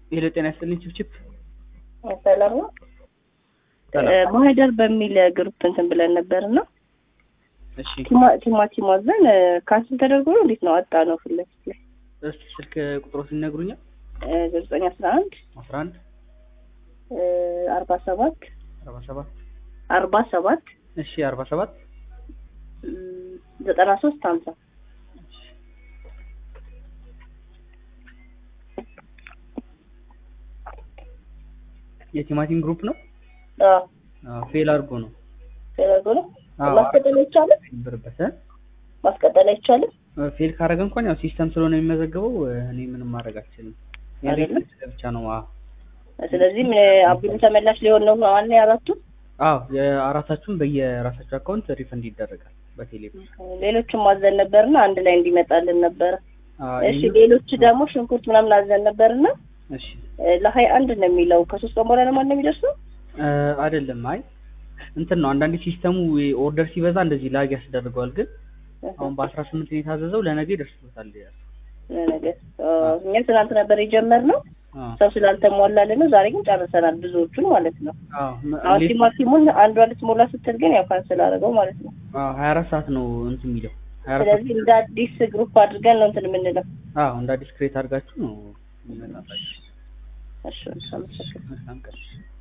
ሄሎ ጤና ይስጥልኝ ችፕችፕ ሰላም ነው። ማህደር በሚል ግሩፕ እንትን ብለን ነበር እና እሺ ቲማቲም አዘን ካንስል ተደርጎ ነው እንዴት ነው አጣ ነው ፊት ለፊት ላይ እስቲ ስልክ ቁጥሮትን ይነግሩኛል ዘጠኝ አስራ አንድ አስራ አንድ አርባ ሰባት አርባ ሰባት አርባ ሰባት እሺ አርባ ሰባት ዘጠና ሶስት ሀምሳ የቲማቲም ግሩፕ ነው ፌል አድርጎ ነው ተደርጎ ነው አዎ፣ ማስቀጠል አይቻልም ነበረበት ማስቀጠል አይቻልም ፌል ካደረገ እንኳን ያው ሲስተም ስለሆነ የሚመዘገበው እኔ ምንም ማድረግ አልችልም አይደለም? የቤት ብቻ ነው አዎ ስለዚህ ምን አብዱ ተመላሽ ሊሆን ነው ዋና ያራቱ አዎ የአራታችሁም በየራሳችሁ አካውንት ሪፈንድ ይደረጋል በቴሌ ብር ሌሎችም አዘን ነበርና አንድ ላይ እንዲመጣልን ነበረ አዎ፣ እሺ ይሄኛው- ሌሎች ደግሞ ሽንኩርት ምናምን አዘን ነበርና እሺ ለሀያ አንድ ነው የሚለው ከሶስት ቀን በኋላ ለማን ነው የሚደርሰው እ አይደለም አይ እንትን ነው አንዳንዴ ሲስተሙ ኦርደር ሲበዛ እንደዚህ ላግ ያስደርገዋል ግን አሁን በአስራ ስምንት ነው የታዘዘው ለነገ ይደርስበታል ነገር እኛ ትናንት ነበር የጀመርነው አዎ ሰው ስላልተሟላልን ነው ዛሬ ግን ጨርሰናል ብዙዎቹን ማለት ነው አዎ መ- አሁን ሌት- ቲማቲሙን አንዷ ልትሞላ ስትል ግን ያው ካንስል አደረገው ማለት ነው አዎ ሀያ አራት ሰዓት ነው እንትን የሚለው ሀያ አራት ሰዓት ስለዚህ እንደ አዲስ ግሩፕ አድርገን ነው እንትን የምንለው አዎ እንደ አዲስ ክሬት አድርጋችሁ ነው የሚመጣላችሁ እሺ አመሰግናለሁ መልካም ቀን